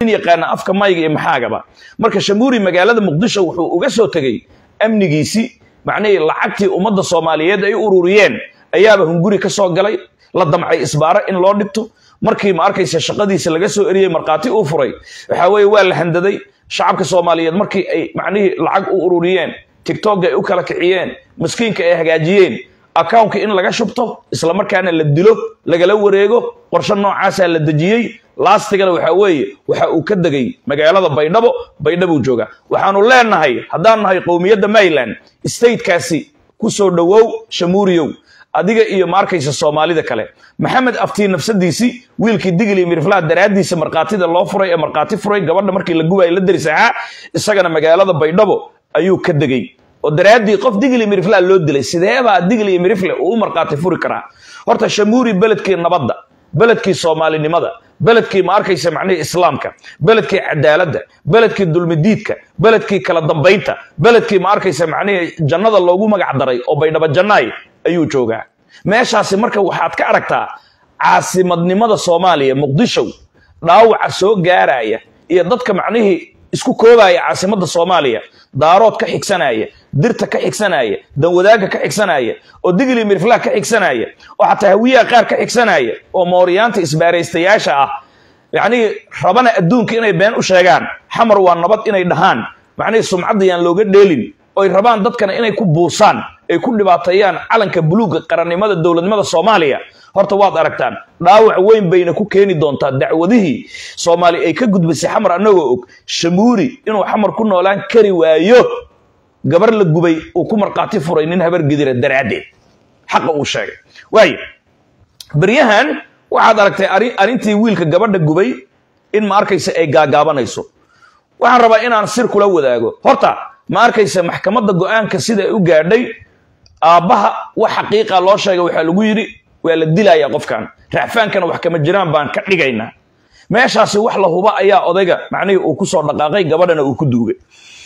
yaqaana afka mayga iyo maxaagaba marka shamuuri magaalada muqdisho wuxuu uga soo tegey amnigiisii macnihii lacagtii ummadda soomaaliyeed ay ururiyeen ayaaba hunguri ka soo galay la damcay isbaaro in loo dhigto markii ma arkaysa shaqadiisa laga soo eriyey markhaati uu furay waxaa weeye waa la handaday shacabka soomaaliyeed markii ay macnihii lacag u ururiyeen tigtogga ay u kala kiciyeen maskiinka ay hagaajiyeen accountka in laga shubto islamarkaana la dilo lagala wareego qorshe noocaasaa la dejiyey laastigana waxaa weeye waxa uu ka degay magaalada baydhabo baydhabuu jooga waxaanu leenahay haddaan nahay qowmiyadda maryland statekaasi ku soo dhowow shamuuriyow adiga iyo ma arkaysa soomaalida kale maxamed aftiin nafsadiisii wiilkii digil iyo miriflaha daraaddiisa markhaatida loo furay ee markhaati furay gabadha markii la gubayo la deris ahaa isagana magaalada baydhabo ayuu ka degey oo daraaddii qof digil iyo miriflaha loo dilay sideebaa digil iyo mirifle uu u markhaati furi karaa horta shamuuri beledkii nabadda beledkii soomaalinimada beledkii ma arkaysa macnihii islaamka beledkii cadaaladda beledkii dulmidiidka beledkii kala dambaynta beledkii ma arkaysa macnihii jannada loogu magac daray oo baydhabo jannaay ayuu joogaa meeshaasi marka waxaad ka aragtaa caasimadnimada soomaaliya muqdisho dhaawaca soo gaaraya iyo dadka macnihii isku koobaya caasimadda soomaaliya daarood ka xigsanaya dirta ka xigsanaya danwadaagga ka xigsanaya oo digli mirflah ka xigsanaya oo xataa hawiyaha qaar ka xigsanaya oo mooriyaanta isbaaraystayaasha ah yacnihii rabana adduunka inay been u sheegaan xamar waa nabad inay dhahaan macnihii sumcadda yaan looga dheelin oy rabaan dadkana inay ku buusaan ay ku dhibaateeyaan calanka buluugga qarannimada dowladnimada soomaaliya horta waad aragtaan dhaawac weyn bayna ku keeni doontaa dacwadihii soomaali ay ka gudbisay xamar annagoo og shamuuri inuu xamar ku noolaan kari waayo gabar la gubay uu ku markhaati furay nin habar gedira daraaddeed xaqa uu sheegay waayo beryahan waxaad aragtay arrintii wiilka gabadha gubay in ma arkaysa ay gaagaabanayso waxaan rabaa inaan sir kula wadaago horta ma arkaysa maxkamadda go-aanka sida ay u gaadhay aabbaha wax xaqiiqa loo sheegay waxaa lagu yidhi waa la dilayaa qofkan racfaankana wax kama jiraan baan ka dhigaynaa meeshaasi wax la huba ayaa odayga macnihii uu ku soo dhaqaaqay gabadhana uu ku duugay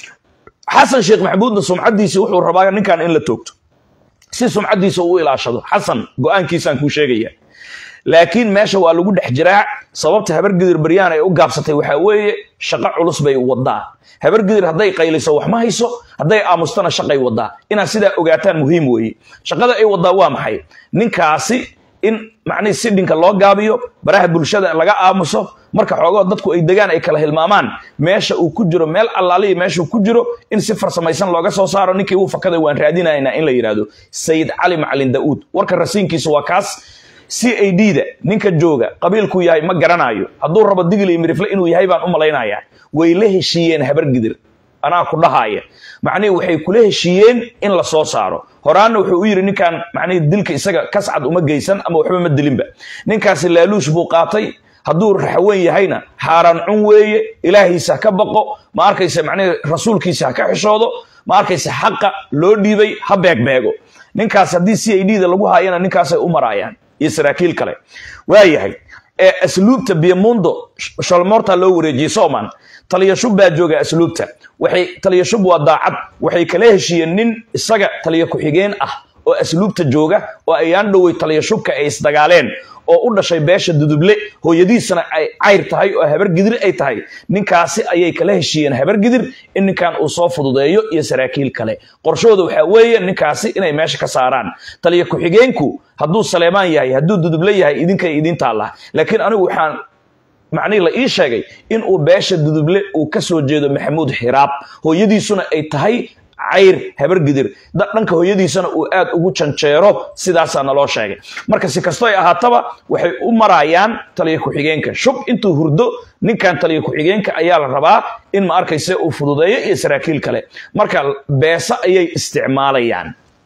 xasan sheekh maxamuudna sumcaddiisi wuxuu rabaa ninkan in la toogto si sumcaddiisa uu ilaashado xasan go-aankiisaan kuu sheegaya laakiin meesha waa lagu dhex jiraa sababta habargidir baryaan ay u gaabsatay waxaa weeye shaqo culus bay wadaa habargidir hadday qayliso wax ma hayso hadday aamustana shaqay wadaa inaad sidaa ogaataan muhiim weeye shaqada ay wadaa waa maxay ninkaasi in macnihii sidhinka loo gaabiyo baraha bulshada laga aamuso marka xoogoo dadku ay degaan ay kala hilmaamaan meesha uu ku jiro meel allaaliya meeshuu ku jiro in si farsamaysan looga soo saaro ninkii uu fakaday waan raadinaynaa in la yidhaahdo sayid cali macalin daa'uud warka rasiinkiisa waa kaas c a d da ninka jooga qabiilkuu yahay ma garanayo hadduu rabo digil iyo mirifle inuu yahay baan u malaynayaa way la heshiiyeen habargidir anaa ku dhahaaya macnihii waxay kula heshiiyeen in la soo saaro horaanna wuxuu u yidhi ninkan macnihii dilka isaga kascad uma geysan ama waxba ma dilinba ninkaasi laaluush buu qaatay hadduu raxweyn yahayna xaaraan cun weeye ilaahiisa ha ka baqo ma arkaysa macnihii rasuulkiisa ha ka xishoodo ma arkaysa xaqa loo dhiibay ha beegbeego ninkaas haddii c a d da lagu haayana ninkaasay u maraayaan iyo saraakiil kale waayahay ee asluubta biyamundo shalmoorta loo wareejiyey soman taliyashub baa jooga asluubta waxay taliyashub waa daacad waxay kala heshiiyeen nin isaga taliya ku-xigeen ah oo asluubta jooga oo ayaan dhowey taliyashubka ay isdagaaleen oo u dhashay beesha duduble hooyadiisana ay cayr tahay oo habargidir ay tahay ninkaasi ayay kala heshiiyeen habargidir in ninkan uu soo fududeeyo iyo saraakiil kale qorshooda waxaa weeye ninkaasi inay meesha ka saaraan taliya ku-xigeenku hadduu saleemaan yahay hadduu duduble yahay idinkay idiin taallaa laakiin anigu waxaan macnihii la ii sheegay in uu beesha duduble uu ka soo jeedo maxamuud xiraab hooyadiisuna ay tahay cayr habargidir dhanka hooyadiisana uu aad ugu janjeero sidaasaa naloo sheegay marka si kasto ay ahaataba waxay u marayaan taliya ku-xigeenka shub intuu hurdo ninkan taliya ku-xigeenka ayaa la rabaa in ma arkayse uu fududeeyo iyo saraakiil kale marka beesa ayay isticmaalayaan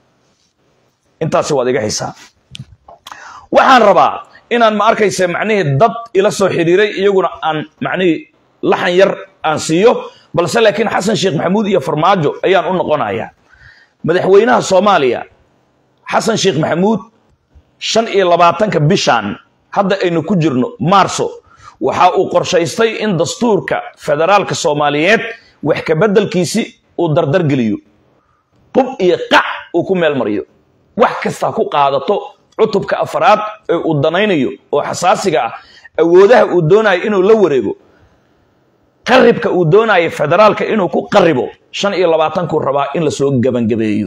intaasi waad iga xisaa waxaan rabaa inaan ma arkayse macnihii dad ila soo xiriiray iyaguna aan macnihii laxan yar aan siiyo balse laakiin xasan sheekh maxamuud iyo farmaajo ayaan u noqonayaa madaxweynaha soomaaliya xasan sheekh maxamuud shan iyo labaatanka bishan hadda aynu ku jirno maarso waxa uu qorshaystay in dastuurka federaalka soomaaliyeed wax ka beddelkiisi uu dardargeliyo qub iyo qac uu ku meel mariyo wax kasta ku qaadato cutubka afaraad ee uu danaynayo oo xasaasiga ah awoodaha uu doonayo inuu la wareego qaribka uu doonayo federaalka inuu ku qaribo shan iyo labaatankuu rabaa in lasoo gebangabeeyo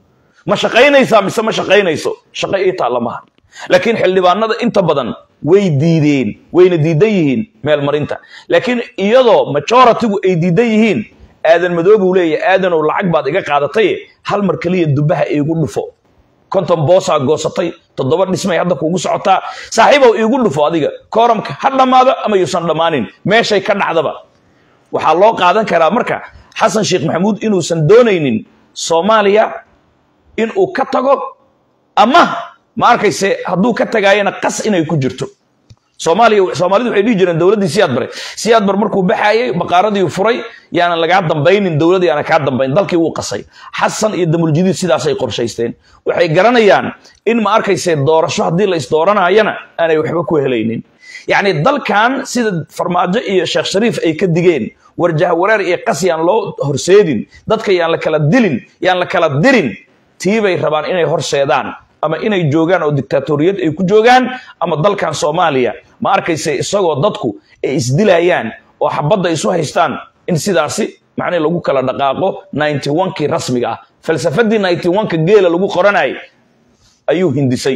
ma shaqaynaysaa mise ma shaqaynayso shaqo ii taalla maha laakiin xildhibaanada inta badan way diideen wayna diidan yihiin meelmarinta laakiin iyadoo majoritigu ay diidan yihiin aadan madoobuu leeyahy aadanow lacag baad iga qaadatay hal mar keliya dubaha iigu dhufo konton boosaa goosatay toddoba dhismay hadda kuugu socotaa saaxiibow iigu dhufo adiga kooramka ha dhammaado ama yuusan dhammaanin meeshay ka dhacdaba waxaa loo qaadan karaa marka xasan sheekh maxamuud inuusan doonaynin soomaaliya inuu ka tago ama ma arkayse hadduu ka tagaayana qas inay ku jirto soomaaliya soomaalidu waxay dhihi jireen dowladdii siyaad bare siyaad bar markuu baxaayay baqaaradii furay yaanan lagaa dambaynin dowladii yaana kaa dambayn dalkii wuu qasay xasan iyo damuljadiid sidaasay qorshaysteen waxay garanayaan in ma arkayse doorasho haddii la isdooranayana aanay waxba ku helaynin yacni dalkan sida farmaajo iyo sheekh shariif ay ka digeen warjah wareer iyo qas yaan loo horseedin dadka yaan la kala dilin yaan la kala dirin tii bay rabaan inay horseedaan ama inay joogaan oo dictatoriyad ay ku joogaan ama dalkan soomaaliya ma arkayse isagoo dadku ay isdilayaan oo xabadda isu haystaan in sidaasi macnii lagu kala dhaqaaqo ninety one-kii rasmiga ah falsafadii ninety one-ka geela lagu qoranayay ayuu hindisay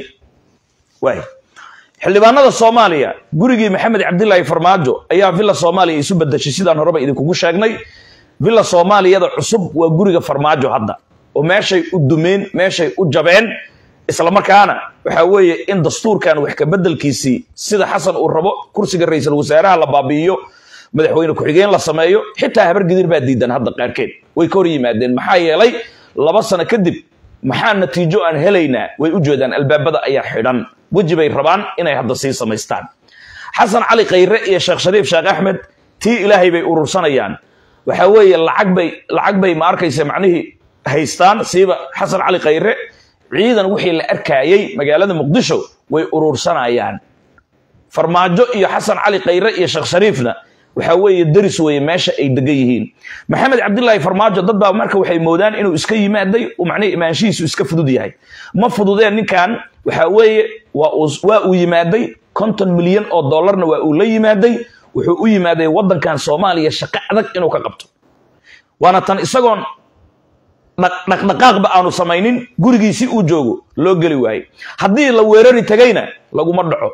waay xildhibaanada soomaaliya gurigii maxamed cabdilaahi farmaajo ayaa villa soomaaliya isu bedeshay sidaan horeba idinkugu sheegnay villa soomaaliyada cusub waa guriga farmaajo hadda oo meeshay u dumeen meeshay u jabeen islamarkaana waxaa weeye in dastuurkan wax ka bedelkiisii sida xasan uu rabo kursiga ra-iisul wasaaraha la baabi'iyo madaxweyne ku-xigeen la sameeyo xitaa habar gidir baa diidan hadda qaarkeed way ka hor yimaadeen maxaa yeelay laba sano kadib maxaa natiijo aan helaynaa way u jeedaan albaabada ayaa xidhan weji bay rabaan inay hadda sii samaystaan xasan cali khayre iyo sheekh shariif sheekh axmed tii ilaahay bay urursanayaan waxaa weeye lacag bay lacag bay ma arkaysa macnihii haystaan siiba xasan cali khayre ciidan wixii la arkaayey magaalada muqdisho way urursanayaan farmaajo iyo xasan cali khayre iyo sheekh shariifna waxaa weeye deris weeye meesha ay degan yihiin maxamed cabdilaahi farmaajo dad baa marka waxay moodaan inuu iska yimaaday macnihi imaanshihiisu iska fudud yahay ma fududeen ninkan waxaa weeye waa uu yimaaday konton milyan oo dollarna waa uu la yimaaday wuxuu u yimaaday waddankan soomaaliya shaqo adag inuu ka qabto waana tan isagoon dhaqdhaqaaqba aanu samaynin gurigiisi uu joogo loo geli waaye haddii la weerari tagayna laguma dhaco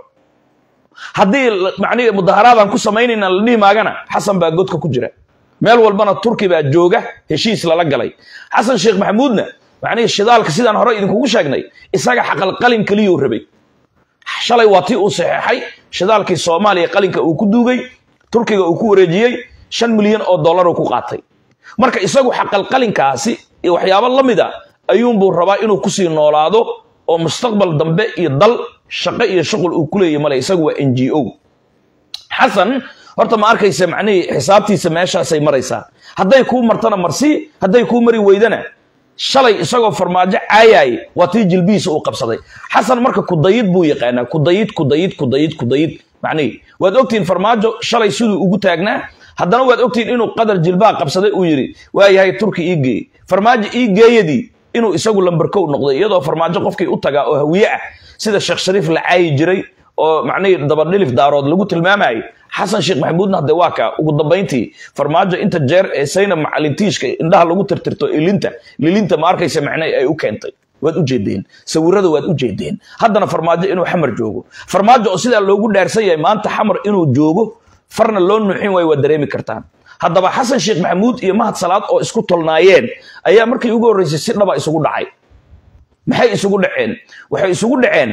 haddii macnihi mudaharaadaan ku samaynayna la dhihi maagana xasan baa godka ku jira meel walbana turki baa jooga heshiis lala galay xasan sheekh maxamuudna macnihi shidaalka sidaan hore idinkugu sheegnay isaga xaqalqalin keliyuu rabay shalay waa tii uu saxeexay shidaalkii soomaaliya qalinka uu ku duugay turkiga uu ku wareejiyey shan milyan oo dollar uu ku qaatay marka isagu xaqalqalinkaasi iyo waxyaabo la mid a ayuunbuu rabaa inuu kusii noolaado oo mustaqbal dambe iyo dal shaqo iyo shuqul uu ku leeyahy male isagu waa n g o xasan horta ma arkaysa macnihii xisaabtiisa meeshaasay maraysaa hadday kuu martana marsii hadday kuu mari weydana shalay isagoo farmaajo caayaay waa tii jilbihiisa uu qabsaday xasan marka kudayid buu yaqaanaa kudayid kudayid kudayid kudayid macnihii waad ogtihiin farmaajo shalay siduu ugu taagnaa haddana waad ogtihiin inuu qadar jilbaha qabsaday uu yidhi waayahay turki ii geey farmaajo ii geeyadii inuu isagu lambarkow noqday iyadoo farmaajo qofkii u tagaa oo hawiye ah sida sheekh shariif la caayi jiray oo macnihii dabadhilif daarood lagu tilmaamayay xasan sheekh maxamuudna hadde waa kaa ugu dambayntii farmaajo inta jeer ee sayna macalintiishka indhaha lagu tirtirto ilinta lilinta ma arkaysa macnay ay u keentay waad u jeedeen sawirada waad u jeedeen haddana farmaajo inuu xamar joogo farmaajo oo sidaa loogu dhaarsan yahay maanta xamar inuu joogo farna loo nuuxin waayo waad dareemi kartaan haddaba xasan sheekh maxamuud iyo mahad salaad oo isku tolnaayeen ayaa markii ugu horreysay si dhaba isugu dhacay maxay isugu dhaceen waxay isugu dhaceen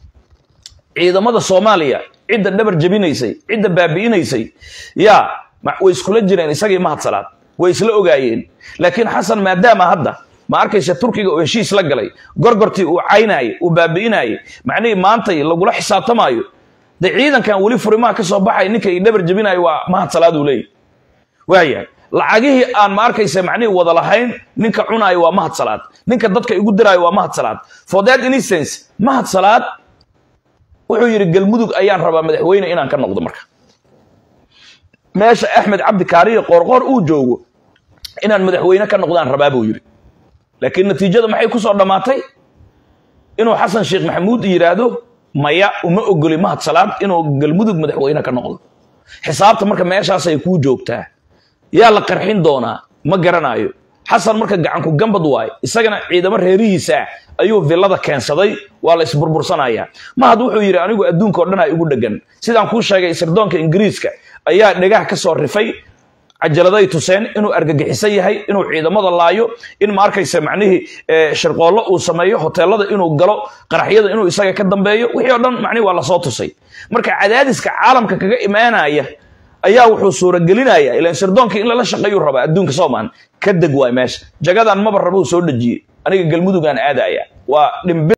ciidamada soomaaliya cidda dhabar jabinaysay cidda baabi'inaysay yaa way iskula jireen isagii mahad salaad way isla ogaayeen laakiin xasan maadaama hadda ma arkaysa turkiga oo heshiis la galay gorgortii uu caynaayey uu baabi'inaayey macnihii maantay lagula xisaabtamaayo de ciidankan weli furimaha ka soo baxay ninka i dhabar jabinayo waa mahad salaad uu leeyahy waayahay lacagihii aan ma arkaysa macnihii wada lahayn ninka cunaayo waa mahad salaad ninka dadka igu diraayo waa mahad salaad for that instance mahad salaad wuxuu yidhi galmudug ayaan rabaa madaxweyne inaan ka noqdo marka meesha axmed cabdi kaariyo qoorqoor uu joogo inaan madaxweyne ka noqdaan rabaa buu yidhi laakiin natiijada maxay ku soo dhammaatay inuu xasan sheekh maxamuud yidhaahdo maya uma ogoli mahad salaad inuu galmudug madaxweyne ka noqdo xisaabta marka meeshaasay kuu joogtaa yaa la qarxin doonaa ma garanayo xasan marka gacanku gambad waaye isagana ciidamo reerihiisa ah ayuu villada keensaday waa la isburbursanaya mahad wuxuu yidhi anigu adduunka o dhan a igu dhegan sidaan kuu sheegay sirdoonka ingiriiska ayaa dhegah ka soo rifay cajaladay tuseen inuu argagixisan yahay inuu ciidamada laayo in ma arkaysa macnihii shirqoollo uu sameeyo hoteelada inuu galo qaraxyada inuu isaga ka dambeeyo wixii o dhan macnihi waa lasoo tusay marka cadaadiska caalamka kaga imaanaya ayaa wuxuu suuragelinaya ilan sirdoonka in lala shaqeeyuu rabaa adduunka soomaan ka deg waay meesha jagadan maba rabuu soo dhejiyey aniga galmudugaan aadaya waa dhimbi